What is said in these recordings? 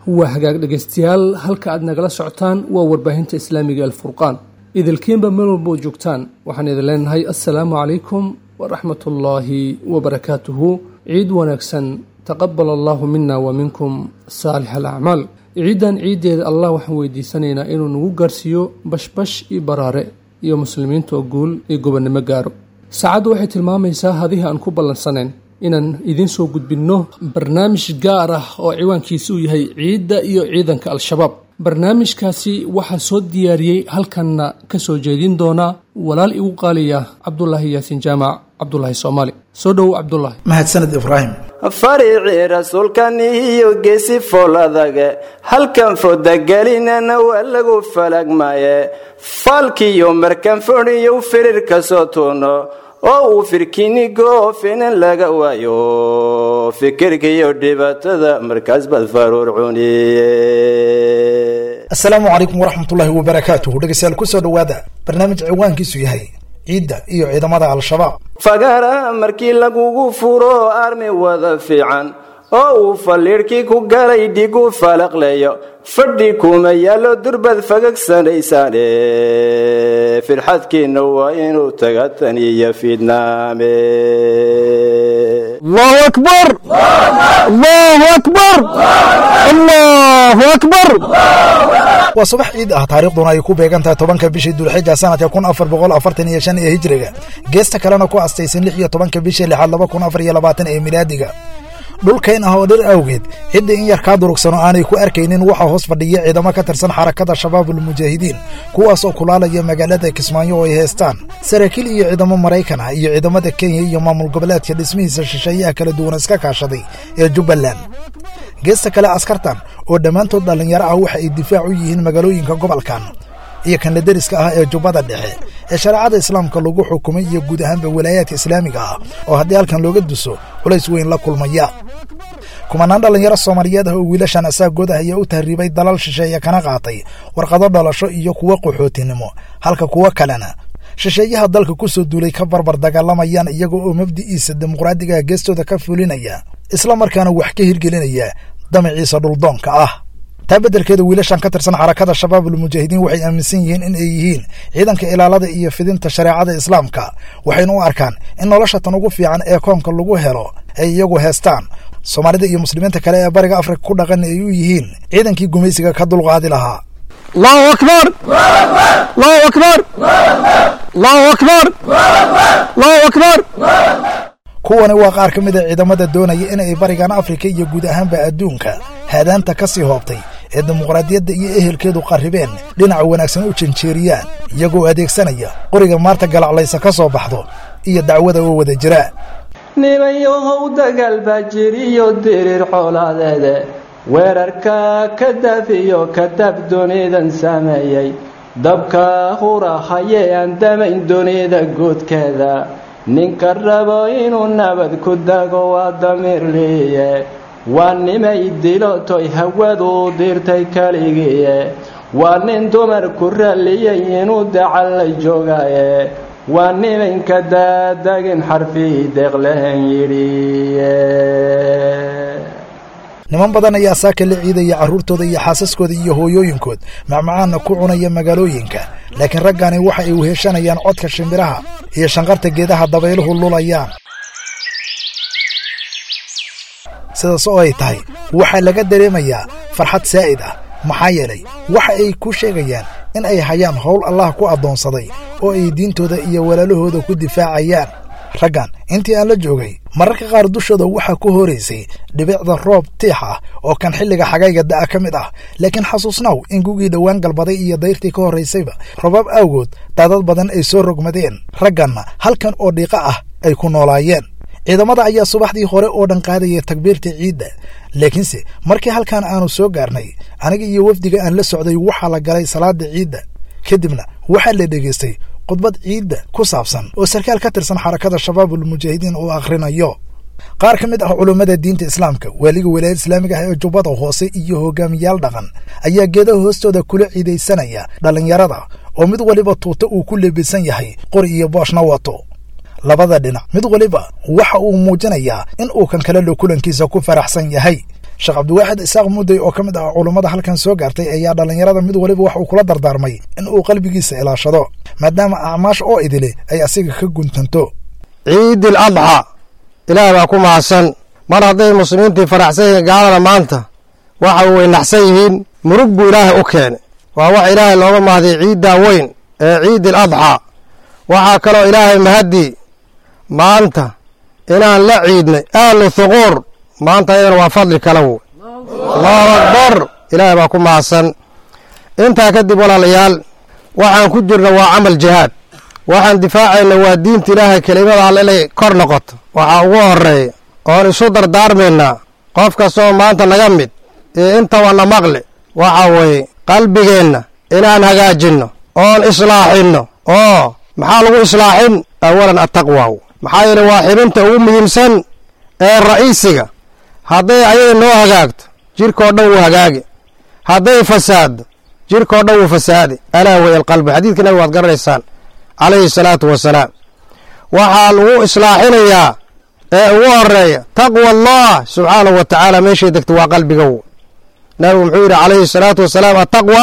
waa hagaag dhegaystayaal halka aad nagala socotaan waa warbaahinta islaamiga alfurqaan idilkiinba meel walba oo joogtaan waxaan idin leenahay assalaamu calaykum waraxmatullaahi wabarakaatuhu ciid wanaagsan taqabal allahu mina wa minkum saalix alacmaal ciiddan ciiddeeda allah waxaan weydiisanaynaa inuu nagu gaarsiiyo bashbash iyo baraare iyo muslimiinta oo guul iyo gobonnimo gaaro saacaddu waxay tilmaamaysaa hadihii aan ku ballansanayn inaan idiin soo gudbinno barnaamij gaar ah oo ciwaankiisa uu yahay ciidda iyo ciidanka al-shabaab barnaamijkaasi waxaa soo diyaariyey halkanna ka soo jeedin doona walaal igu qaaliya cabdulaahi yaasin jaamac cabdulaahi soomaali soo dhowow cabdulaahi mahadsaned ibraahim faricii rasuulkan iyo geesi fool adage halkan fodagelinana waa lagu falagmaye faalkiyo markan fodhiyo firir ka soo tuuno oo uu firkinigo finan laga waayo fikirkiiyo dhibaatada markaas baad faruur cuniye assalaamu calaykum waraxmatullaahi wabarakaatuhu dhegeystayaal kusoo dhowaada barnaamij ciwaankiisu yahay ciidda iyo ciidamada al-shabaab fagara markii lagugu furo armi wada fiican oo uu faliidhkii ku galay dhigu falaqleeyo fadhi kuma yaallo durbad fagagsanaysaane firxadkiinna waa inuu taga tan iyo fiidnaame allahu akbar allahu akbar allahu akbar waa subax ciid ah taariikhduna ay ku beegan tahay tobanka bishii dulxija sanadka kun afar boqol afartan iyo shan ee hijriga geesta kalena ku astaysan lix iyo tobanka bishii lixaad laba kun afar iyo labaatan ee milaadiga dhulkayn ah oo dhir awgeed cidda in yar kaa durugsano aanay ku arkaynin waxaa hoos fadhiya ciidamo ka tirsan xarakada shabaabulmujaahidiin kuwaas oo kulaalaya magaalada kismaayo oo ay heestaan saraakiil iyo ciidamo maraykan ah iyo ciidamada kenya iyo maamul goboleedka dhismihiisa shisheeyaha kala duwan iska kaashaday ee jubbaland geesta kale askartan oo dhammaantood dhallinyaro ah waxa ay difaac u yihiin magaalooyinka gobolkan iyo kanla deriska ah ee jubbada dhexe ee shareecada islaamka lagu xukumay iyo guud ahaanba walaayaadka islaamiga ah oo haddii halkan looga duso culays weyn la kulmaya kumanaan dhallinyaro soomaaliyeed ah oo wiilashan asaagooda ayaa u tahriibay dalal shisheeye kana qaatay warqado dhalasho iyo kuwo qaxootinimo halka kuwo kalena shisheeyaha dalka ku soo duulay ka barbar dagaalamayaan iyaga oo mabdi'iisa dimuqraadigaha geestooda ka fulinaya isla markaana wax ka hirgelinaya damaciisa dhuldoonka ah taa beddelkeeda wiilashan ka tirsan xarakada shabaabulmujaahidiin waxay aaminsan yihiin in ay yihiin ciidanka ilaalada iyo fidinta shareecada islaamka waxayna u arkaan in nolosha tan ugu fiican ee koonka lagu helo ay iyagu heestaan soomaalida iyo muslimiinta kale ee bariga afrika ku dhaqan ay u yihiin ciidankii gumaysiga ka dulqaadi lahaa allahu akbar allahu akbar allahu akbar allahu akbar kuwani waa qaar ka mid a ciidamada doonaya in ay barigan afrika iyo guud ahaanba adduunka haadaanta ka sii hoobtay ee dimuqraadiyadda iyo ehelkeedu qarribeen dhinaca wanaagsan u janjeeriyaan iyagoo adeegsanaya qoriga maarta galaclaysa ka soo baxdo iyo dacwada oo wada jira nimanyahow dagaal baa jiriyo diriir xoolaadeede weerarka ka dafiyo kadab dunidan sameeyey dabka hurahaye aan damayn dunida guudkeeda ninka rabo inuu nabad ku dago waa damiirliiye waa nimay dilotoy hawadu dirtay keligiiye waa nin dumar ku ralliyay inuu dacal la joogaye waa nimanka daadagin xarfii deeqlehen yidhiye niman badan ayaa saaka la ciidaya carruurtooda iyo xaasaskooda iyo hooyooyinkood macmacaanna ku cunaya magaalooyinka laakiin raggani waxa ay weheshanayaan codka shimbiraha iyo shanqarta geedaha dabayluhu lulayaan sidaas oo ay tahay waxaa laga dareemayaa farxad saa'id ah maxaa yeelay waxa ay ku sheegayaan in ay hayaan howl allah ku addoonsaday oo ay diintooda iyo walaalahooda ku difaacayaan raggan intii aan la joogay mararka qaar dushooda waxaa ku horaysay dhibicda roob tiix ah oo kan xilliga xagayga da'a ka mid ah laakiin xasuusnaw in gugii dhowaan galbaday iyo dayrtii ka horraysayba robaab awgood daadad badan ay soo rogmadeen ragganna halkan oo dhiiqa ah ay ku noolaayeen ciidamada ayaa subaxdii hore oo dhan qaadaya takbiirta ciidda laakiinse markii halkan aanu soo gaarnay aniga iyo wafdiga aan la socday waxaa la galay salaada ciidda kadibna waxaa la dhegaystay khudbad ciidda ku saabsan oo sarkaal ka tirsan xarakada shabaabulmujaahidiin uu akhrinayo qaar ka mid ah culummada diinta islaamka waaliga walaayad islaamiga ah ee jubbada hoose iyo hogaamiyaal dhaqan ayaa geedaha hoostooda kula ciidaysanaya dhallinyarada oo mid waliba tuuta uu ku leebisan yahay qori iyo booshna wato labada dhinac mid waliba waxa uu muujinayaa in uu kan kale lo kulankiisa ku faraxsan yahay sheekh cabdiwaaxid isaaq mudday oo ka mid ah culummada halkan soo gaartay ayaa dhallinyarada mid waliba wax uu kula dardaarmay in uu qalbigiisa ilaashado maadaama acmaash oo idile ay asiga ka guntanto ciidi al adxa ilaah baa ku mahadsan mar hadday muslimiintii faraxsan yihiin gaalada maanta waxa way naxsan yihiin murug buu ilaahay u keenay waa wax ilaahay looga mahday ciiddaa weyn ee ciidi al adxa waxaa kaloo ilaahay mahadii maanta inaan la ciidnay ahlu thuquur maanta ayadana waa fadli kala wey allahu akbar ilaahay baa ku mahadsan intaa kadib walaalayaal waxaan ku jirna waa camal jihaad waxaan difaacayna waa diinta ilaahay kelimada alle inay kor noqoto waxaa ugu horeeya oon isu dardaarmaynaa qof kastoo maanta naga mid iyo intabanna maqli waxa weeye qalbigeenna inaan hagaajinno oon islaaxinno oo maxaa lagu islaaxin awalan attaqwaaw maxaa yeele waa xibinta ugu muhiimsan ee ra'iisiga hadday ayada noo hagaagto jirkao dhan wuu hagaagi hadday fasaaddo jirkao dhan wuu fasaadi alaa waya alqalbi xadiidka nabiga waad garanaysaan calayhi salaatu wasalaam waxaa lagu islaaxinayaa ee ugu horeeya taqwa allah subxaanahu wa tacaala meeshay degta waa qalbiga w nabigu muxuu yidhi calayhi salaatu wasalaam attaqwa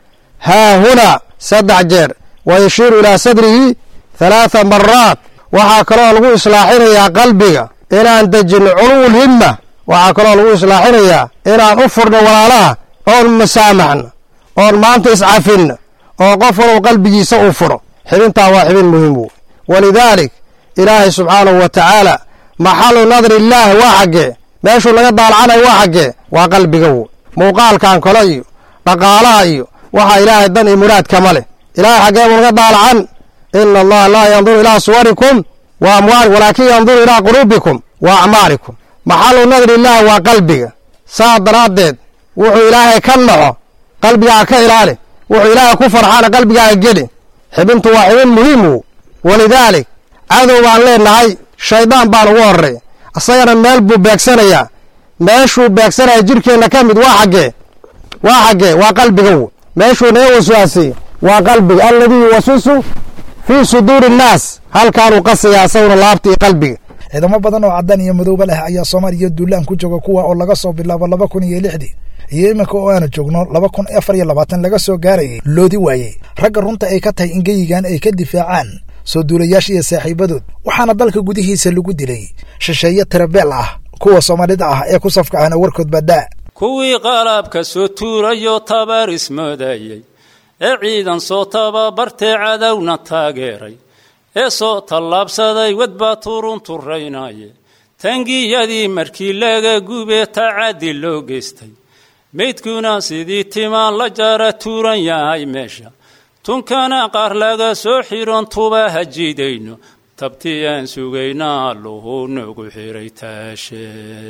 haa hunaa saddex jeer wa yashiiru ilaa sadrihi halaatha maraat waxaa kaloo lagu islaaxinayaa qalbiga inaan dejinno culuwul himma waxaa kaloo lagu islaaxinayaa inaan u furno walaalaha oon masaamaxno oon maanta iscafinno oo qof walow qalbigiisa uu furo xibintaa waa xibin muhiim wey walidaalik ilaahay subxaanahu wa tacaala maxalu nadri illaahi waa xaggee meeshuu laga daalacanayo waa xaggee waa qalbiga wey muuqaalkan kale iyo dhaqaalaha iyo waxaa ilaahay dan iyo muraad kama leh ilaahay xaggee buu naga daalacan ina allaha laa yanduru ilaa suwarikum wa amwaali walaakin yanduru ilaa quluubikum wa acmaalikum maxalu nadri illaahi waa qalbiga saa daraaddeed wuxuu ilaahay ka naxo qalbigaaga ka ilaali wuxuu ilaahay ku farxaana qalbigaaga geli xibintu waa xibin muhiim wo walidaalik cadow baan leenahay shaydaan baan ugu horray asagana meel buu beegsanayaa meeshuu beegsanaya jirkeenna ka mid waa xaggee waa xaggee waa qalbiga wo meeshuu naga waswaasay waa qalbiga alladii yuwaswisu fii suduuri innaas halkaanuu qasaya asaguna laabta iyo qalbiga ciidamo badan oo caddaan iyo madowba leh ayaa soomaaliya duulaan ku jooga kuwa oo laga soo bilaabo laba kun iyo lixdii iyo iminka oo aanu joogno laba kun afar iyo labaatan laga soo gaarayay loodi waayey ragga runta ay ka tahay in geyigan ay ka difaacaan soo duulayaasha iyo saaxiibadood waxaana dalka gudihiisa lagu dilay shisheeye tirabeel ah kuwa soomaalida ah ee ku safka ahna warkood badaa kuwii qalabka soo tuurayo tabar ismoodayey ee ciidan soo tababartee cadowna taageeray ee soo tallaabsaday wadbaa turun turaynaye tangiyadii markii laga gubee tacaddi loo geystay meydkuna sidii timaan la jara tuuran yahay meesha tunkana qaar laga soo xiron tuba hajiidayno tabtii aan sugaynaa alluhu nagu xiray taashe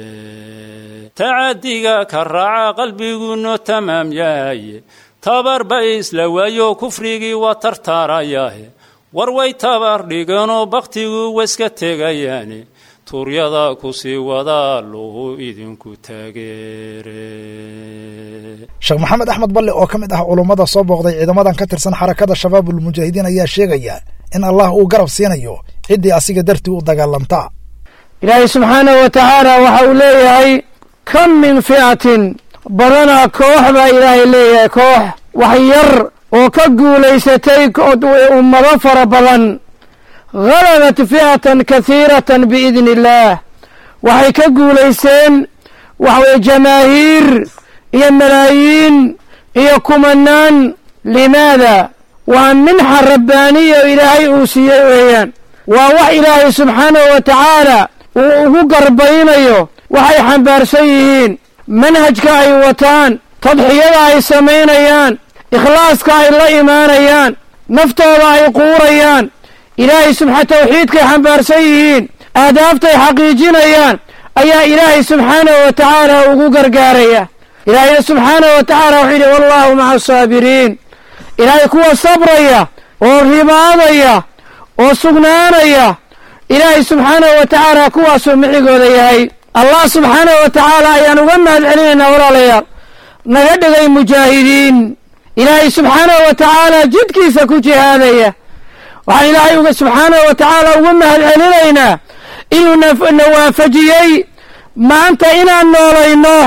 tacaddiga ka raaca qalbiguno tamaam yahaye tabarba isla waayo kufrigii waa tartaarayahe war way tabar dhiganoo bakhtigu waska tegayaane tuuryada ku sii wada alluhu idinku taageere sheekh maxamed axmed balle oo ka mid ah culummada soo booqday ciidamadan ka tirsan xarakada shabaabul mujaahidiin ayaa sheegaya in allah uu garab siinayo ciddii asiga dartii u dagaalanta ilaahay subxaanahu wa tacaala waxa uu leeyahay kam min fi'atin badanaa koox baa ilaahay leeyahay koox wax yar oo ka guulaysatay ummado fara badan halabat fi'atan kahiiratan biidni illaah waxay ka guulaysteen waxaweye jamaahiir iyo malaayiin iyo kumanaan limaada waa minxa rabbaaniya oo ilaahay uu siiyey weeyaan waa wax ilaahay subxaanahu wa tacaala uu ugu garbaynayo waxay xambaarsan yihiin manhajka ay wataan tadxiyada ay samaynayaan ikhlaaska ay la imaanayaan naftooda ay quurayaan ilaahay subxa tawxiidkay xambaarsan yihiin ahdaaftay xaqiijinayaan ayaa ilaahay subxaanahu wa tacaala ugu gargaaraya ilaahayna subxaanahu wa tacaala wuxuu yidhi wallaahu maca asaabiriin ilaahay kuwa sabraya oo ribaadaya oo sugnaanaya ilaahay subxaanahu wa tacaala kuwaasuu micigooda yahay allah subxaanahu wa tacaala ayaan uga mahad celinaynaa walaalayaal naga dhigay mujaahidiin ilaahay subxaanahu wa tacaala jidkiisa ku jihaadaya waxaan ilaahay uga subxaanahu wa tacaala uga mahad celinaynaa inuu na waafajiyey maanta inaan noolayno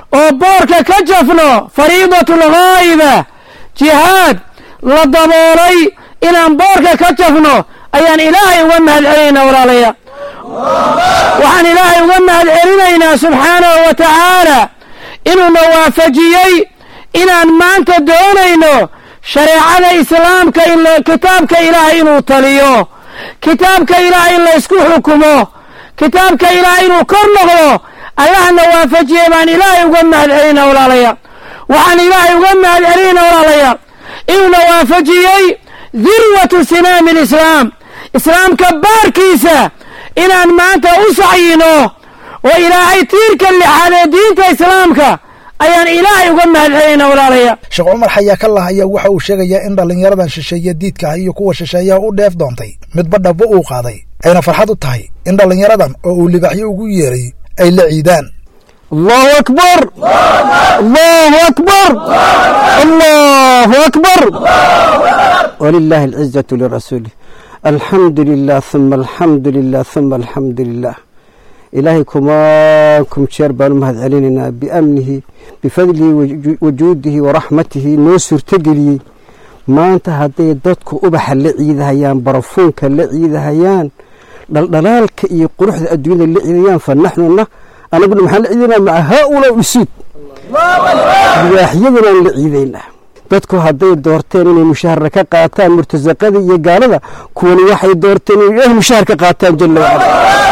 oo boorka ka jafno fariidatul ghaa'iba jihaad la daboolay inaan boorka ka jafno ayaan ilaahay uga mahad celinaynaa walaalayaa waxaan ilaahay uga mahad celinaynaa subxaanahu wa tacaala inuuna waafajiyey inaan maanta doonayno shareecada islaamka in kitaabka ilaahay inuu taliyo kitaabka ilaahay in laysku xukumo kitaabka ilaahay inuu kor noqdo allahna waafajiyey baan ilaahay uga mahad celina walaalayaa waxaan ilaahay uga mahad celinayna walaalayaa inuuna waafajiyey dirwatu sinaami lislaam islaamka baarkiisa inaan maanta u sacyino oo ilaahay tiirka lixaad ee diinta islaamka ayaan ilaahay uga mahad celinayna walaalaya sheekh cumar xayaa ka lah ayaa waxa uu sheegayaa in dhallinyaradan shisheeye diidka ah iyo kuwa shisheeyaha u dheef doontay midba dhabbo uu qaaday ayna farxad u tahay in dhallinyaradan oo uu libaxyo ugu yeeray ay la ciidaan allahu akbar allahu akbar allahu akbar walilahi alcizatu lirasuulih alxamdu lilah uma alxamdu lilah uma alxamdu lilah ilaahay kumaankum jeer baan u mahad celinaynaa biamnihi bifadlihi wajuudihi waraxmatihi noo suurtogeliyey maanta hadday dadku ubaxa la ciidahayaan barafuunka la ciidahayaan dhaldhalaalka iyo quruxda adduunyada la ciidayaan fa naxnuna anaguna maxaan la ciidaynaa maca haaulaa usuud libaaxyadunaan la ciidaynaa dadku hadday doorteen inay mushaharna ka qaataan murtasaqada iyo gaalada kuwani waxay doorteen inay ilaah mushahar ka qaataan jalla wacala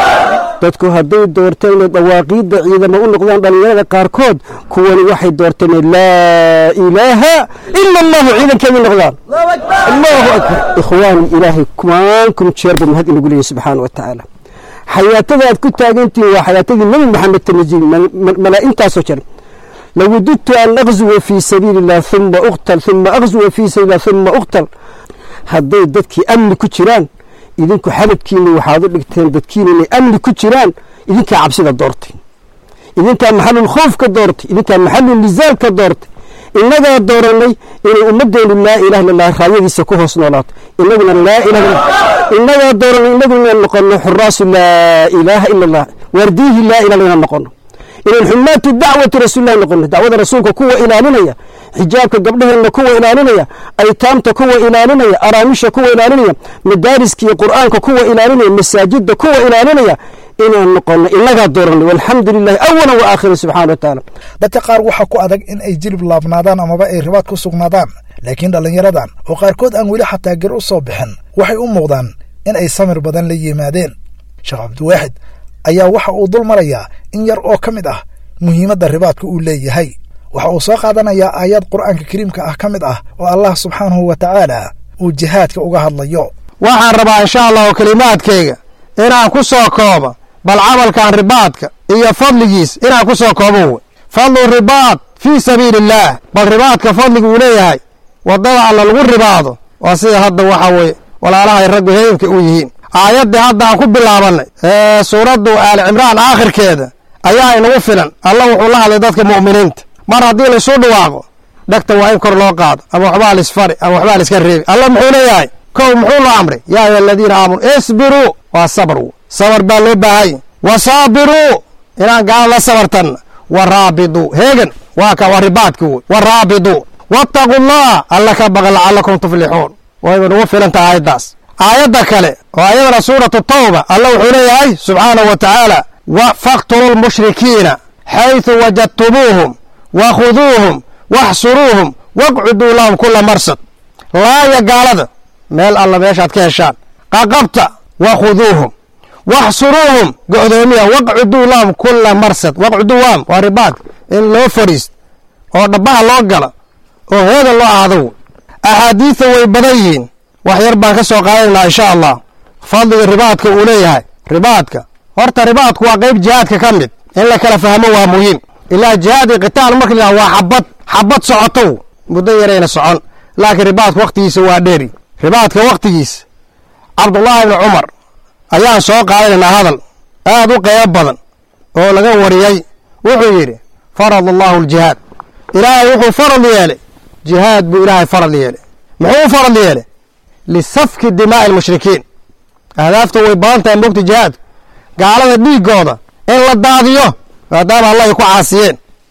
dadku hadday doorteen inay dawaaqiidda ciidamo u noqdaan dhallinyarada qaarkood kuwani waxay doorteen inay laa ilaaha ila allahu ciidankeedii noqdaan allahu akbar ikhwaani ilaahay kumaankum jeerba mahad inagu leeyahy subxaana wa tacaala xayaatada aad ku taagantihiin waa xayaatadii nebi maxamed tanajil malaa-intaasoo jir lawudidtu an aqzuwa fii sabiili illah uma uqtal uma aqzuwa fii sabiili illah uma uqtal hadday dadkii amni ku jiraan idinku xabadkiina waxaad u dhigteen dadkiina inay amni ku jiraan idinkaa cabsida doortay idinkaa maxalul khowf ka doortay idinkaa maxalul nizaal ka doortay innagaa dooranay inay ummaddeenu laa ilaha illa allah raayadiisa ku hoos noolaato inaguna laa ilaha innagaa dooranay inaguna inaan noqono xuraasu laa ilaaha ila allah waardiyihi laa ilaha inaan noqono inaan xumaatu dacwati rasuulillahi noqono dacwada rasuulka kuwa ilaalinaya xijaabka gabdhaheenna kuwa ilaalinaya aytaamta kuwa ilaalinaya araamisha kuwa ilaalinaya madaariska iyo qur'aanka kuwa ilaalinaya masaajidda kuwa ilaalinaya inaan noqono innagaa dooranay walxamdu lilahi awalan wa aakhiran subxana wa tacaala dadka qaar waxaa ku adag in ay jilib laabnaadaan amaba ay ribaad ku sugnaadaan laakiin dhallinyaradan oo qaarkood aan weli xataa gar u soo bixin waxay u muuqdaan in ay samir badan la yimaadeen sheekh cabdiwaaxid ayaa waxa uu dul marayaa in yar oo ka mid ah muhiimadda ribaadka uu leeyahay waxa uu soo qaadanayaa aayaad qur'aanka kariimka ah ka mid ah oo allah subxaanahu wa tacaala uu jihaadka uga hadlayo waxaan rabaa insha allahu kelimaadkayga inaan ku soo koobo bal camalkan ribaadka iyo fadligiis inaan ku soo koobo wey fadlu ribaad fii sabiili illaah bal ribaadka fadliga uu leeyahay waddada alla lagu ribaado waa sida hadda waxa weye walaalahay raggu heemka u yihiin aayaddii hadda aan ku bilaabannay ee suuraddu aali cimraan aakhirkeeda ayaa inagu filan alla wuxuu la hadlay dadka mu'miniinta mar haddii laysu dhawaaqo dhegta waa in kor loo qaado ama waxbaa laisfari ama waxbaa laiska reebi alla muxuu leeyahay kow muxuu loo amray yaa ayuha aladiina aamanu isbiruu waa sabr sabar baa loo baahanya wa saabiruu inaan gaala la sabartanna wa raabiduu heegan waa ka waa ribaadki wey wa raabiduu wattaqu allah alla ka baqa lacalakum tuflixuun wayba nagu filan tahay aayaddaas aayadda kale oo ayadana suuratu tawba alla wuxuu leeyahay subxaanahu wa tacaala faqtuluu lmushrikiina xayثu wajadtumuuhum wakhuduuhum waxsuruuhum waqcuduu lahum kula marsad laaya gaalada meel alla meeshaad ka heshaan qaqabta wakhuduuhum waxsuruuhum go'doomiya waqcuduu lahum kula marsad waqcuduu lahum waa ribaad in loo fadhiist oo dhabbaha loo gala oo heeda loo aado axaadiida way badan yihiin wax yar baan ka soo qaadanaynaa insha allah fadliga ribaadka uu leeyahay ribaadka horta ribaadku waa qayb jihaadka ka mid in la kala fahmo waa muhiim ilaa jihaad iyo qitaal marka la waa xabad xabad socotow muddo yarayna socon laakiin ribaadka wakhtigiisa waa dheeri ribaadka wakhtigiisa cabdullaahi ibni cumar ayaan soo qaadanaynaa hadal aad u qeybo badan oo laga wariyey wuxuu yidhi farad allahu aljihaad ilaahay wuxuu farad yeelay jihaad buu ilaahay farad yeelay muxuu u farad yeelay lisafki dimaa'i almushrikiin ahdaafta way badan tahay mogta jihaadku gaalada dhiiggooda in la daadiyo maadaama allah ay ku caasiyeen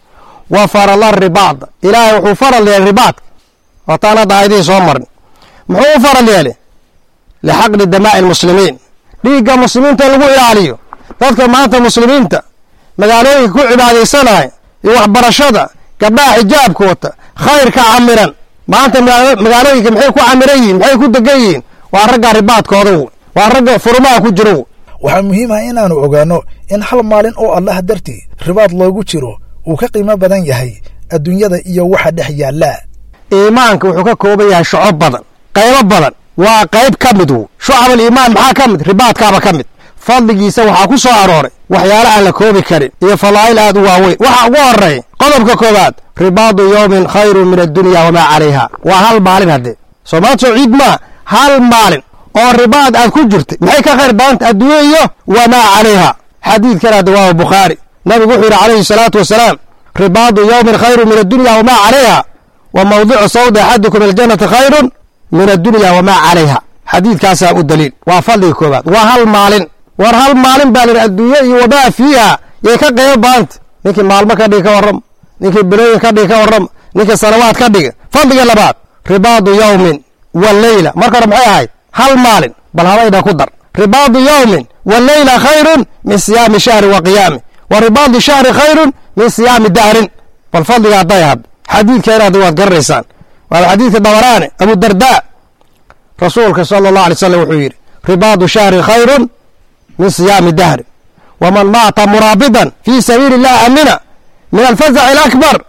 wa farala ribaad ilaahay wuxuu faral yeelay ribaadka waataan hadda aayadihii soo marn muxuu u faral yeelay lixaqdi damaa'i lmuslimiin dhiigga muslimiinta in lagu ilaaliyo dadka maanta muslimiinta magaalooyinka ku cibaadaysanaya iyo waxbarashada gabdhaha xijaabka wata khayrka camiran maanta magaalooyinka maxay ku camiran yihiin maxay ku degan yihiin waa ragga ribaadkooda wey waa ragga furumaha ku jiro wey waxaa muhiim ah inaannu ogaanno in hal maalin oo allah dartii ribaad loogu jiro uu ka qiimo badan yahay adduunyada iyo waxa dhex yaalla iimaanka wuxuu ka kooban yahay shuco badan qaybo badan waa qayb ka mid w shucabal iimaan maxaa ka mid ribaadkaaba ka mid fadligiisa waxaa ku soo arooray waxyaala aan la koobi karin iyo fadaa'il aad u waaweyn waxaa ugu horreeya qodobka koowaad ribaadu yowmin khayru min addunya wamaa calayha waa hal maalin haddee soomaad soo ciid maa hal maalin oo ribaad aad ku jirtay maxay ka khayr badanta adduunya iyo wamaa calayha xadiidkan hadda waa bukhaari nabigu wuxuu yidhi calayhi salaatu wasalaam ribaadu yowmin khayru min addunya wamaa calayha wa mawdicu sawdi axadikum aljannati khayrun min addunya wamaa calayha xadiidkaasaa u daliil waa fadliga koowaad waa hal maalin war hal maalin baa lir adduunye iyo wamaa fiiha yay ka qaybo badanta ninkii maalmo ka dhigi ka warrama ninkii bilooyin ka dhigi ka warrama ninkii sanawaad ka dhigi fadliga labaad ribaadu yowmin wa leyla marka hore maxay ahayd hal maalin bal habaydha ku dar ribaadu yowmin wa leyla khayrun min siyaami shahri wa qiyaami wa ribaadu shahri khayrun min siyaami dahrin bal fadliga hadday had xadiidkeena hadda waad garanaysaan waa xadiidka dabaraane abu dardaa rasuulka sala allah alay slam wuxuu yidhi ribaadu shahri khayrun min siyaami dahri waman maata muraabidan fii sabiili illahi amina min alfazaci alakbar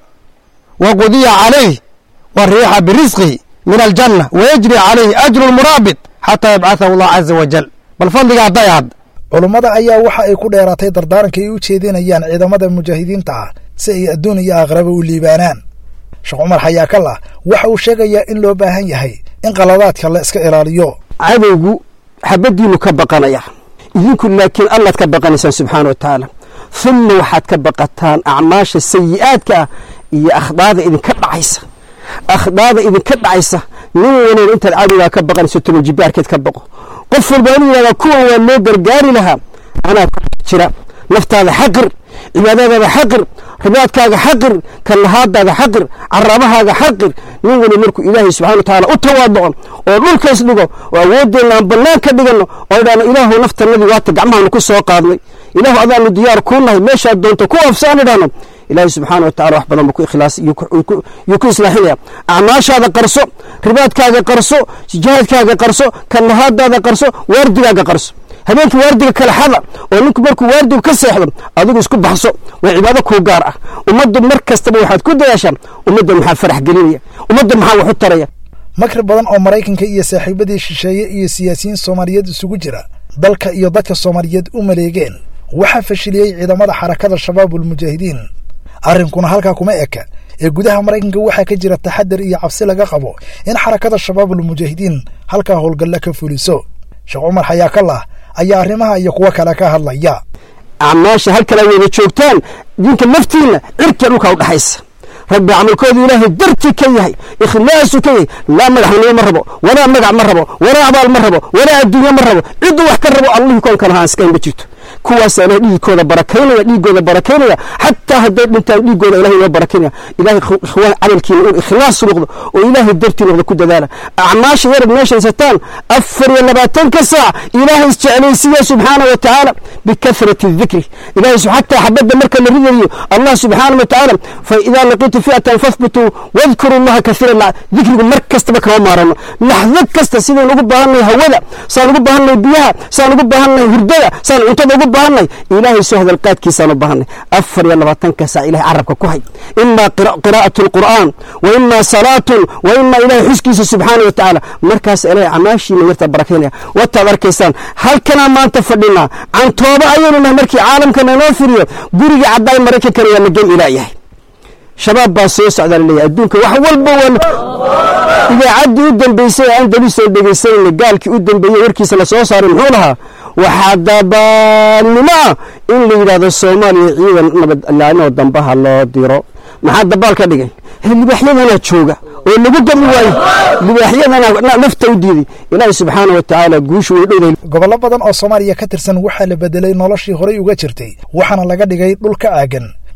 wa qudiya calayh wa riixa birisqihi min aljanna wayajri calayhi ajru lmuraabid xataa yabcathahu allah caza wajal bal fadliga hadday had culummada ayaa waxa ay ku dheeraatay dardaaranka ay u jeedinayaan ciidamada mujaahidiinta ah si ay adduun iyo aakhiraba u liibaanaan sheekh cumar xayaakallah waxa uu sheegayaa in loo baahan yahay in qaladaadka la iska ilaaliyo cadowgu xabaddiinu ka baqanaya idinku laakiin allaad ka baqanaysaan subxaana wa tacaala humma waxaad ka baqataan acmaasha sayi'aadka ah iyo akhdaada idinka dhacaysa akhdaada idinka dhacaysa nin wanayn intaad cadowgaa ka baqanayso tumanjibaarkeed ka baqo qof walba inuu yidhahdaa kuwan waa loo gargaari lahaa anaa ku jira naftaada xaqir cibaadadaada xaqir ribaadkaaga xaqir kallahaadaada xaqir carabahaaga xaqir nin wali markuu ilaahay subxana wa tacaala u tawaaduco oo dhulkays dhigo oo awoodeenna aan bannaan ka dhigano oo idhaano ilaahu naftanadii waata gacmahaanu ku soo qaadnay ilaahu adaanu diyaar kuu nahay meeshaad doonto ku afsaan idhaano ilaahay subxaana wa tacala wax badan buu ku ikhlaas yuu ku islaaxinaya acmaashaada qarso ribaadkaaga qarso jihaadkaaga qarso kallahaadaada qarso waardigaaga qarso habeenkii waardiga kala xada oo ninku markuu waardigu ka seexdo adigu isku baxso waa cibaado kuu gaar ah ummaddu mar kastaba waxaad ku dadaashaa ummadda maxaa farax gelinaya ummadda maxaa wax u taraya makri badan oo maraykanka iyo saaxiibadii shisheeye iyo siyaasiyiin soomaaliyeed isugu jira dalka iyo dadka soomaaliyeed u maleegeen waxaa fashiliyey ciidamada xarakada shabaabulmujaahidiin arrinkuna halkaa kuma eka ee gudaha maraykanka waxaa ka jira taxadar iyo cabsi laga qabo in xarakada shabaabulmujaahidiin halkaa howlgalla ka fuliso sheekh cumar xayaakallah ayaa arrimaha iyo kuwo kale ka hadlaya acmaasha halkala weyna joogtaan dinka naftiinna cirka dhulka udhaxaysa rabbi camalkoodu ilaahay dartii ka yahay ikhlaasu ka yahay laa madaxnimo ma rabo walaa magac ma rabo walaa abaal ma rabo walaa adduunye ma rabo cidduu wax ka rabo allihii koonkan ahaan iskayn ma jirto kuwaasaa ilahay dhiigkooda barakaynaya dhiigooda barakaynaya xataa hadday dhintaan dhiigooda ilahay inoo barakaynaya ilahay ikhwaan camalkiina uu ikhlaas noqdo oo ilaahay dartii noqdo ku dadaala acmaasha yarad meeshaysataan afar iyo labaatanka saac ilaahay isjeclaysiiya subxaana wa tacaala bikathrati dikri ilahay xataa xabadda marka la ridayo allah subxaana wa tacaala fa idaa laqiitu fi'atan fahbutuu wadkuru allaha kathiira dikrigu mar kastaba kama maarano laxdo kasta sidaynu ugu baahannahay hawada saan ugu baahannahay biyaha saan ugu baahannahay hurdada saan cuntada ugu baahannahay ilaahay soo hadalqaadkiisaan u baahanay afar iyo labaatanka saac ilahay carabka ku hay imaa qiraa'atu alqur'aan wa imaa salaatun wa imaa ilahay xuskiisa subxaana wa tacaala markaas ilahay camaashiina yarta barakaynaya wataad arkaysaan halkanaa maanta fadhinaa cantooba ayaynu nahay markii caalamkana inoo firiyo guriga caddaay maraykankana waa nagen ilaa yahay shabaab baa soo socdaa laleeyahay adduunka wax walba waa idaacaddii u dambeysay aan dalisan dhegaysanayna gaalkii u dambeeyey warkiisa la soo saaray muxuu lahaa waxaa dabaannimo ah in la yidhaahdo soomaaliya ciidan nabad ilaalinoo dambaha loo diro maxaa dabaal ka dhigay libaaxyadanaa jooga oo lagu gami waayo libaaxyadana nafta u diiday ilaahi subxaana wa tacaala guushu way dhowday gobollo badan oo soomaaliya ka tirsan waxaa la bedelay noloshii horay uga jirtay waxaana laga dhigay dhul ka aagan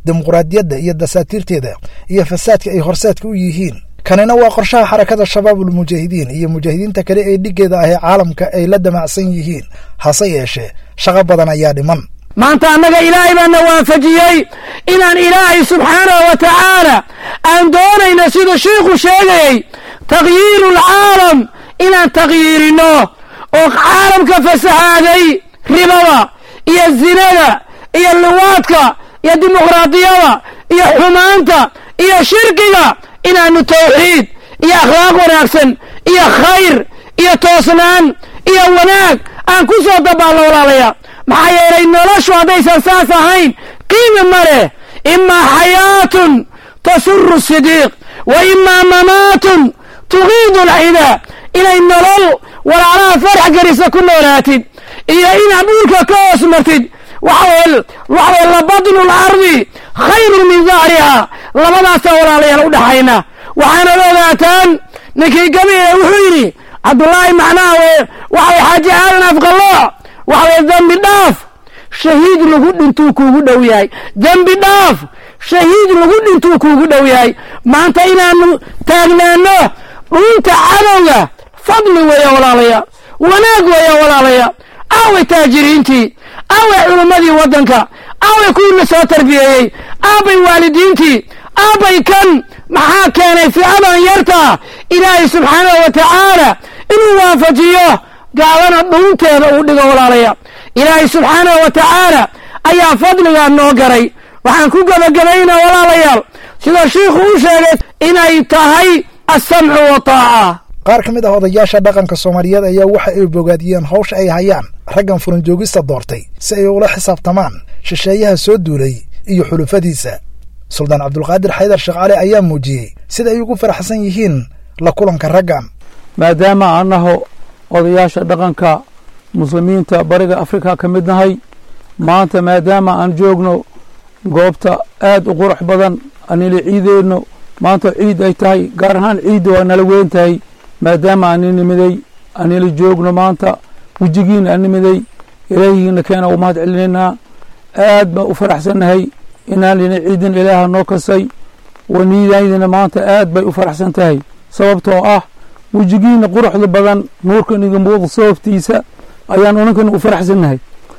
dimuqraadiyadda iyo dasaatiirteeda iyo fasaadka ay horseedka u yihiin kanina waa qorshaha xarakada shabaabulmujaahidiin iyo mujaahidiinta kale ee dhiggeeda ah ee caalamka ay la damacsan yihiin hase yeeshee shaqo badan ayaa dhiman maanta annaga ilaahay baana waafajiyey inaan ilaahay subxaanahu wa tacaala aan doonayno siduu shiikhu sheegayey takhyiiru alcaalam inaan takhyiirino oo caalamka fasahaaday ribada iyo zinada iyo luwaadka iyo dimuqraadiyada iyo xumaanta iyo shirkiga inaanu tawxiid iyo akhlaaq wanaagsan iyo khayr iyo toosnaan iyo wanaag aan ku soo dabaalno walaalaya maxaa yeelay noloshu haddaysan saas ahayn qiimi ma leh imaa xayaatun tasuru sidiiq wa imaa mamaatun tuqiidu alcidaa inay nolol walaalaha farax gelisa ku noolaatid iyo inaad dhulka ka hoos martid waxaweye waxaweye labadnu lardi khayrun min dahriha labadaasaa walaalayaal u dhaxayna waxaanad ogaataan ninkii gabiga wuxuu yidhi cabdullaahi macnaha we waxaway xaaji aadan afqalooc waxaweye dembi dhaaf shahiid lagu dhintuu kuugu dhow yahay dembi dhaaf shahiid lagu dhintuu kuugu dhow yahay maanta inaanu taagnaano dhunta cadowga fadli weeya walaalaya wanaag weeya walaalaya aaway taajiriintii aaway culummadii waddanka aaway kuwii la soo tarbiyeeyey aabay waalidiintii aabay kan maxaa keenay ficadan yartaa ilaahay subxaanahu wa tacaala inuu waafajiyo gaalana dhuunteeda uu dhigo walaalaya ilaahay subxaanahu wa tacaala ayaa fadligaa noo garay waxaan ku gebagabaynaa walaalayaal sida shiikhu u sheegay inay tahay assamcu wa taaca qaar ka mid ah odayaasha dhaqanka soomaaliyeed ayaa waxa ay bogaadiyeen hawsha ay hayaan raggan furanjoogista doortay si ay ula xisaabtamaan shisheeyaha soo duulay iyo xulufadiisa suldaan cabdulqaadir xaydar sheekh cali ayaa muujiyey sida ay ugu faraxsan yihiin la kulanka raggan maadaama annaho odayaasha dhaqanka muslimiinta bariga afrika ka mid nahay maanta maadaama aan joogno goobta aad u qurux badan anila ciideenno maanta ciid ay tahay gaar ahaan ciidda waa nala weyn tahay maadaama ani nimiday anila joogno maanta wejigiina an nimiday ilaahigiina keena u mahad celinaynaa aad baa u faraxsannahay inaan lina ciidin ilaaha noo kasay waniidaydina maanta aad bay u faraxsan tahay sababtoo ah wejigiina quruxda badan nuurkan iga muuqda sababtiisa ayaan unankana u faraxsannahay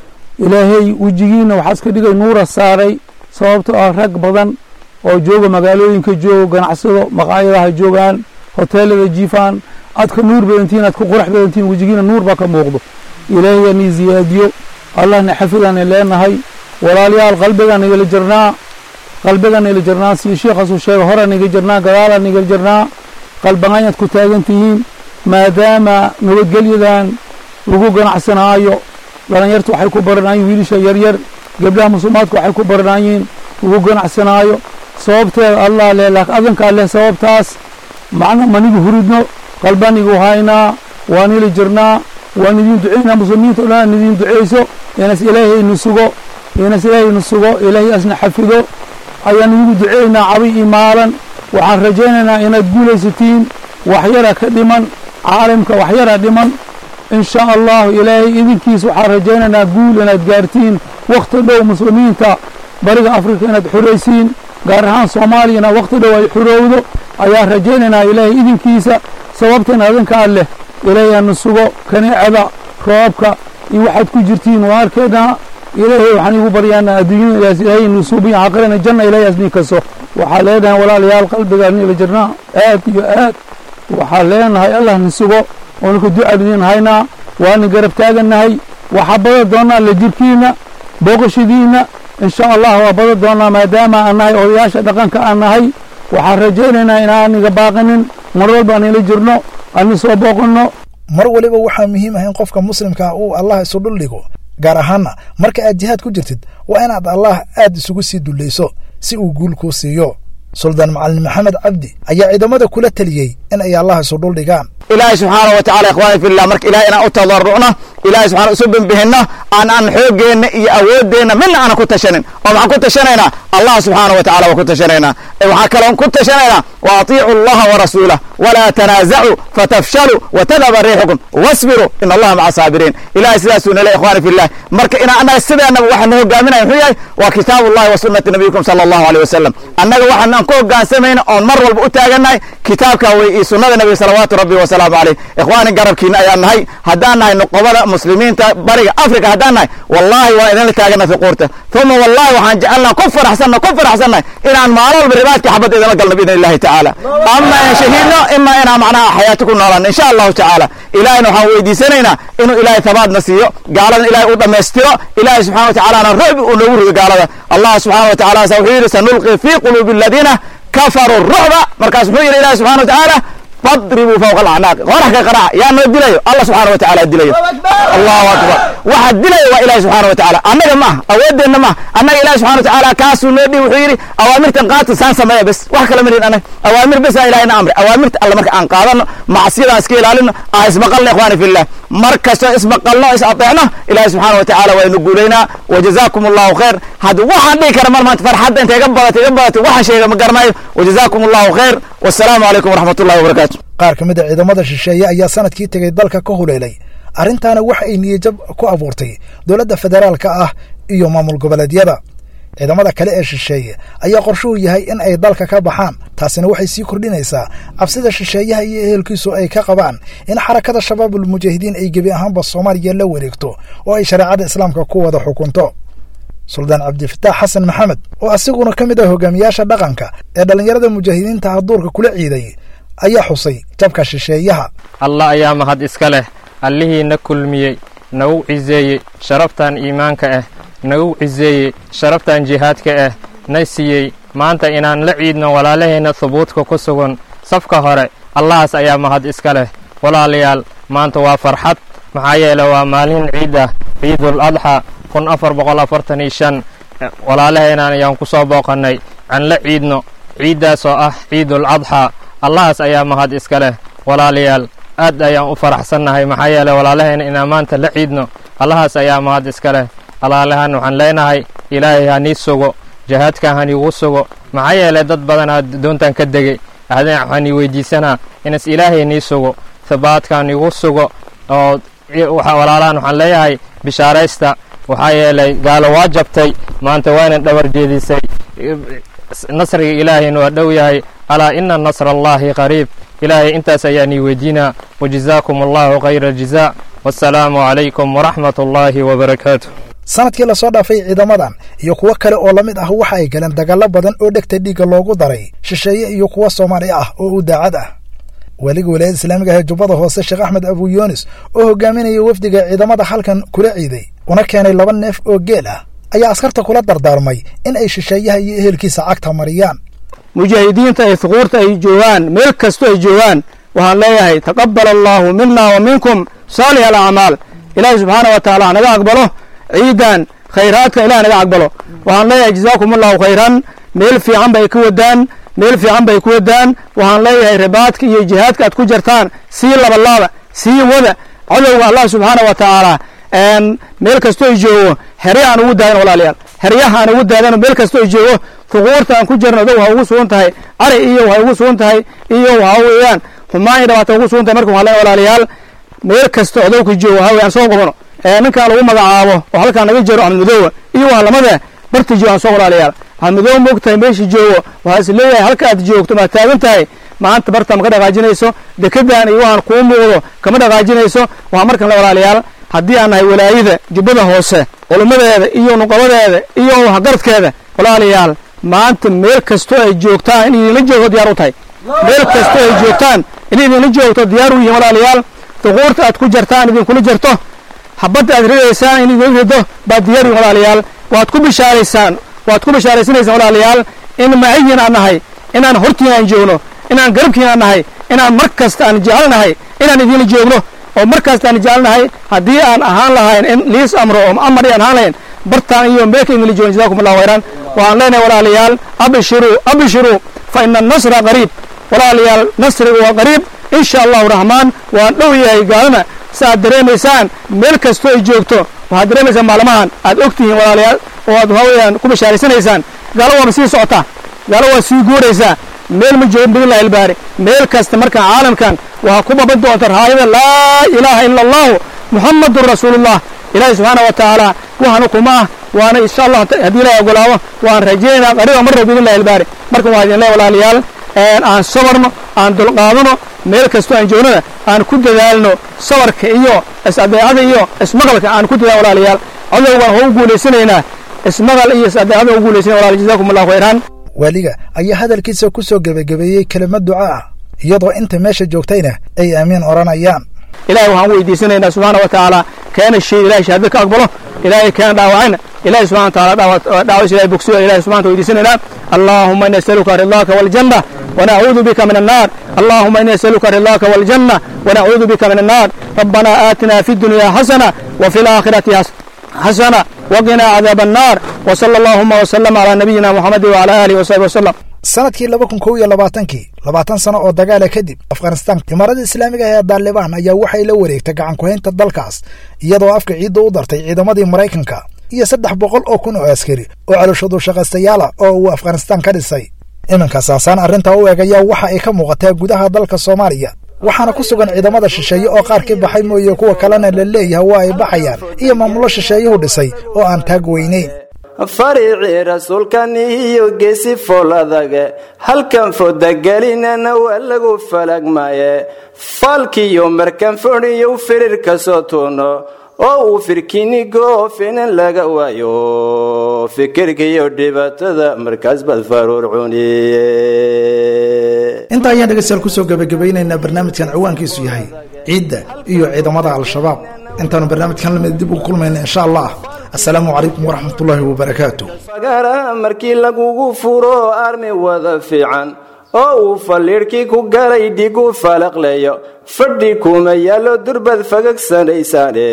ilaahay wejigiina waxaa iska dhigay nuura saaray sababtoo ah rag badan oo jooga magaalooyinka joogo ganacsado maqaayadaha joogaan hoteelada jiifaan aad ka nuur badantiin aad ka qurax badantiin wejigiina nuur baa ka muuqdo ilaahay nii ziyaadiyo allahna xafidaan leenahay walaalayaal qalbigaan igala jirnaa qalbigaan igala jirnaa sii sheekhaasuu sheega horaan iga jirnaa gadaalaan igala jirnaa qalbagaanyaad ku taagan tihiin maadaama nabadgelyadan lagu ganacsanaayo dhalinyarta waxay ku baranayiin wiilisha yaryar gabdhaha musulmaadka waxay ku baranayiin lagu ganacsanaayo sababteeda allah leh laakiin adankaa leh sababtaas macna manigu huridno qalbanigu haynaa waan ili jirnaa waan idin ducaynaa muslimiinta o dhan aan idin ducayso inas ilaahaynu sugo inas ilaahaynu sugo ilaahay asna xafido ayaan idigu ducaynaa cabi iyo maalan waxaan rajaynaynaa inaad guulaysatiin waxyara ka dhiman caalamka waxyara dhiman in sha allahu ilaahay idinkiis waxaan rajaynaynaa guul inaad gaartiin wakhti dhow muslimiinta bariga afrika inaad xuraysiin gaar ahaan soomaaliyana wakhti dhow ay xurowdo ayaan rajaynaynaa ilaahay idinkiisa sababtan adinkaa leh ilaahay hanu sugo kaneecada roobka iyo waxaad ku jirtiin waa arkaynaa ilaahay waxaan igu baryaanaa adduunyada ilaas ilaahay nu suubiya aqrina janna ilaahay asni kaso waxaa leenahay walaalayaal qalbiga nila jirnaa aad iyo aad waxaa leenahay allah ni sugo oonaka ducaan idin haynaa waana garab taagannahay waxaa bada doonaa la jirkiina booqashadiina in sha allah waa bada doonaa maadaama aan nahay odayaasha dhaqanka aan nahay waxaan rajaynaynaa inaaniga baaqinin mar walba aan ila jirno ani soo booqanno mar waliba waxaa muhiim ah in qofka muslimkaa uu allah isu dhul dhigo gaar ahaanna marka aad jihaad ku jirtid waa inaad allah aad isugu sii dullayso si uu guul kuu siiyo suldaan macalin maxamed cabdi ayaa ciidamada kula teliyey in ay allah isu dhul dhigaan ilaahay subxaana wa tacala ikhwaani fillah marka ilahay inaan u tadarrucno ilahay subxana isu bimbihinno aan aan xooggeenna iyo awooddeenna midna aanan ku tashanin oo maxaan ku tashanaynaa allah subxaana wa tacala waa ku tashanaynaa waxaa kaloon ku tashanaynaa wa atiicu allaha wa rasuulah walaa tanaasacuu fatafshaluu watadaba riixukum wasbiruu in allaha maca saabiriin ilahay sidaasuu nale ikhwani fillah marka inaa annaga sideenaba waxaa na hogaaminaya muxuu yahay waa kitaabu ullahi wa sunnati nabiyikum sala allahu aleyh wasalam annaga waxaanaan ku hogaansamayna oon mar walba u taagannahay kitaabka wey iyo sunnada nabiga salawaatu rabbi wasalaamu caleyh ikhwaani garabkiina ayaan nahay haddaan nahay nuqobada muslimiinta bariga africa haddaan nahay wallahi waan idinla taagana fiquurta uma wallahi waxaan jecelnaha ku faraxsanna ku faraxsannahay inaan maalin walba ribaadka xabadda idinla galno biidn illahi tacaala ama aan shahiidno ima inaan macnaha xayaati ku noolaan insha allahu tacaala ilahayna waxaan weydiisanaynaa inuu ilahay tabaadna siiyo gaaladan ilahay u dhammaystiro ilahay subxana wa tacalana rucbi uu noogu rido gaalada allah subxana wa tacala sa wuxuu yidhi sanulqi fi quluubi aladiina kafaruu rucba markaas muxuu yidhi ilahi subxana wa tacaala fadribuu fawqa alacnaaqi qorax ka qaraaca yaa noo dilayo allah subxana wa tacala dilayo allahu akbar waxa dilaya waa ilahi subxana wa tacala annaga ma ah awoodeenna ma ah annaga ilahi subxana wa tacala kaasuu noo dhihi wuxuu yidhi awaamirtan qaata saan sameeya bes wax kala marin annaga awaamir besa ilahina amri awaamirta alle marka aan qaadano macsiyadaan iska ilaalino ah ismaqalna ikhwani fillah mar kastoo ismaqalno is ateecno ilahi subxana wa tacala waa inu guulaynaa wajazakum allahu khayr hadda waxaan dhihi kara mar maanta farxadda intay iga badatay iga badatay waxaan sheega ma garanayo wajazakum allahu khayr wassalaamu calaykum waraxmat ullahi wabarakatu qaar ka mid a ciidamada shisheeye ayaa sanadkii tegey dalka ka huleelay arrintaana waxa ay niyajab ku abuurtay dowladda federaalka ah iyo maamul goboleedyada ciidamada kale ee shisheeye ayaa qorshuhu yahay in ay dalka ka baxaan taasina waxay sii kordhinaysaa cabsida shisheeyaha iyo ehelkiisu ay ka qabaan in xarakada shabaabul mujaahidiin ay gebi ahaanba soomaaliya la wareegto oo ay shareecada islaamka ku wada xukunto suldaan cabdifataax xasan maxamed oo asiguna ka mid ah hogaamiyaasha dhaqanka ee dhallinyarada mujaahidiinta haduurka kula ciiday ayaa xusay jabka shisheeyaha allah ayaa mahad iska leh allihii na kulmiyey nagu ciseeyey sharaftan iimaanka ah nagu ciseeyey sharaftan jihaadka ah na siiyey maanta inaan la ciidno walaalaheenna hubuudka ku sugan safka hore allahaas ayaa mahad iska leh walaalayaal maanta waa farxad maxaa yeele waa maalin ciid ah ciidul adxa kun afar boqol afartan iyo shan walaalaheenaan ayaan ku soo booqannay aan la ciidno ciiddaas oo ah ciidul adxa allahaas ayaa mahad iska leh walaalayaal aad ayaan u faraxsannahay maxaa yeele walaalaheena inaan maanta la ciidno allahaas ayaa mahad iska leh walaalahaan waxaan leenahay ilaahay ha nii sugo jihaadkan haniigu sugo maxaa yeele dad badanaa doontan ka degey ahdeen waxaan ii weydiisanaa inas ilaahay nii sugo hibaadkan igu sugo oo walaalahan waxaan leeyahay bishaaraysta waxaa yeelay gaalo waa jabtay maanta waana dhabar jeedisay nasriga ilaahayna waa dhow yahay alaa ina nasra allaahi qariib ilaahay intaas ayaan ii weydiinaa wajazaakum allahu khayra aljazaa wassalaamu calaykum waraxmat ullaahi wabarakaatu sanadkii lasoo dhaafay ciidamadan iyo kuwo kale oo la mid ah waxa ay galeen dagaallo badan oo dhegta dhiigga loogu daray shisheeye iyo kuwo soomaali ah oo u daacad ah weliga wilaayada islaamiga ee jubbada hoose sheekh axmed abu yunis oo hogaaminaya wafdiga ciidamada halkan kula ciiday una keenay laba neef oo geel ah ayaa askarta kula dardaarmay in ay shisheeyaha iyo ehelkiisa cagta mariyaan mujaahidiinta ay huquurta ay joogaan meel kasto ay joogaan waxaan leeyahay taqabbal allaahu mina wa minkum saalix alacmaal ilaahay subxaana wa tacaala hanaga aqbalo ciidan khayraadka ilaah naga aqbalo waxaan leeyahay jazaakum allahu khayran meel fiican bay ka wadaan meel fiican bay ku wadaan waxaan leeyahay ribaadka iyo jihaadka aad ku jartaan sii labalaaba sii wada cadowga allah subxaana wa tacaala meel kastoo ay joogo herya aan ugu daadan walaalayaal heryaha aan ugu daadano meel kastoo ay joogo huquurta aan ku jirno adow ha ugu sugan tahay ari iyo waxay ugu sugan tahay iyo waxa weeyaan xumaan iyo dhabaata ugu sugan tahay marka waxaan leeyahay walaalayaal meel kasto adowka joogo waxa weeyaan soo qabano ninkaan lagu magacaabo oo halkaan naga jiro axmed madoowa iyo waa lamada barti joogo aan soo walaalayaal axmed madoowa moogtahay meeshii joogo waxaa is leeyahay halka aad joogto maad taagan tahay maanta barta ma ka dhaqaajinayso dekedan iyo waxaan kuu muuqdo kama dhaqaajinayso waxaa markan la walaalayaal haddii aan nahay walaayada jubbada hoose culummadeeda iyo nuqabadeeda iyo waxgaradkeeda walaalayaal maanta meel kastoo ay joogtaan in idinla joogto diyaar u tahay meel kastoo ay joogtaan in idinla joogto diyaar u yihiin walaalayaal duquurta aad ku jartaan idinkula jarto habadda aad ridaysaan in idin rido baad diyaar yihin walaalayaal waad ku bishaaraysaan waad ku bishaaraysanaysaan walaalayaal in maciyin aan nahay inaan hortiin aan joogno inaan garabkiin aan nahay inaan mar kasta aan jecelnahay inaan idinla joogno oo mar kasta aan jecelnahay haddii aan ahaan lahayn in liis amro oo amar aan ahaan lahayn bartaan iyo meelka idinla joogno jazakum allahu khayran waxaan leenahay walaalayaal abshiruu abshiruu fa ina annasra qariib walaalayaal nasrigu waa qariib in sha allahu raxmaan waan dhow yahay gaalana si aad dareemaysaan meel kastoo ay joogto waxaad dareemaysaan maalmahan aad og tihiin walaalayaal oo aad waxaa weeyaan ku bashaaraysanaysaan gaalo waaba sii socotaa gaalo waa sii guuraysaa meel ma joogin biidnillahi albaari meel kasta marka caalamkan waxaa ku baban doonta raayada laa ilaaha ila allahu muxamadun rasuulullah ilaahi subxaana wa tacaala waxaanu kuma ah waana insha allah haddii ilahi ogolaado waan rajaynaynaa qariba mar rab biidnillahi albaari marka waxaa idin leeya walaalayaal aan sabarno aan dulqaadano meel kastoo aan joognana aan ku dadaalno sabarka iyo is-adeecada iyo ismaqalka aan ku dadaal walaalayaal cadowgan waa u guulaysanaynaa ismaqal iyo is-adeecada u guulaysana walaal jazakum allahu khayran waaliga ayaa hadalkiisa ku soo gebagabeeyey kelimad duca ah iyadoo inta meesha joogtayna ay aamiin odhanayaan ilahay waxaan weydiisanaynaa subxaana wa tacaala keena shay ilahay shahaado ka aqbalo ilaahay keena dhaawacayna ilahay subxana wa taala dhaawacis ilahay bogsiyo ilahay subxana weydiisanaynaa allahuma ini asaluka ridaaka waljanna ونعوذ بك من النار اللهم إني أسألك رضاك والجنة ونعوذ بك من النار ربنا آتنا في الدنيا حسنة وفي الآخرة حسنة وقنا عذاب النار وصلى اللهم وسلم على نبينا محمد وعلى آله وصحبه وسلم sanadkii laba kun kow iyo labaatankii labaatan sano oo dagaala kadib afghanistan imaarada islaamiga ee daalibaan ayaa waxay la wareegtay gacan ku-haynta dalkaas iyadoo afka ciidda u dartay ciidamadii maraykanka iyo saddex boqol oo kun oo askari oo calooshadu shaqaystayaala oo uu afghanistan ka dhisay iminka saasaan arrintaa u eegaya waxa ay ka muuqataa gudaha dalka soomaaliya waxaana ku sugan ciidamada shisheeye oo qaar ka baxay mooye kuwa kalena la leeyahay waa ay baxayaan iyo maamulo shisheeyuhu dhisay oo aan taag weynayn fariicii rasuulkan iyo geesi fool adage halkan fodagelinana waa lagu falagmaye faalkiyo markan fodhiyo firir ka soo tuuno oo uu firkinigo finan laga waayo fikirkiiyo dhibaatada markaas baad faruur cuniye intaa ayaan dhegeystayaal kusoo gebagabaynaynaa barnaamijkan ciwaankiisu yahay ciidda iyo ciidamada al-shabaab intaanu barnaamijkan lamid dib ugu kulmayna insha allah assalaamu calaykum waraxmatullaahi wabarakaatu fagaraha markii lagugu furo armi wada fiican oo uu faliidhkii ku galay dhigu falaqleeyo fadhi kuma yaallo durbad fagagsanaysaane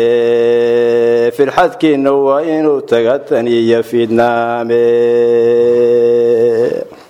firxadkiinna waa inuu taga tan iyo fiidnaame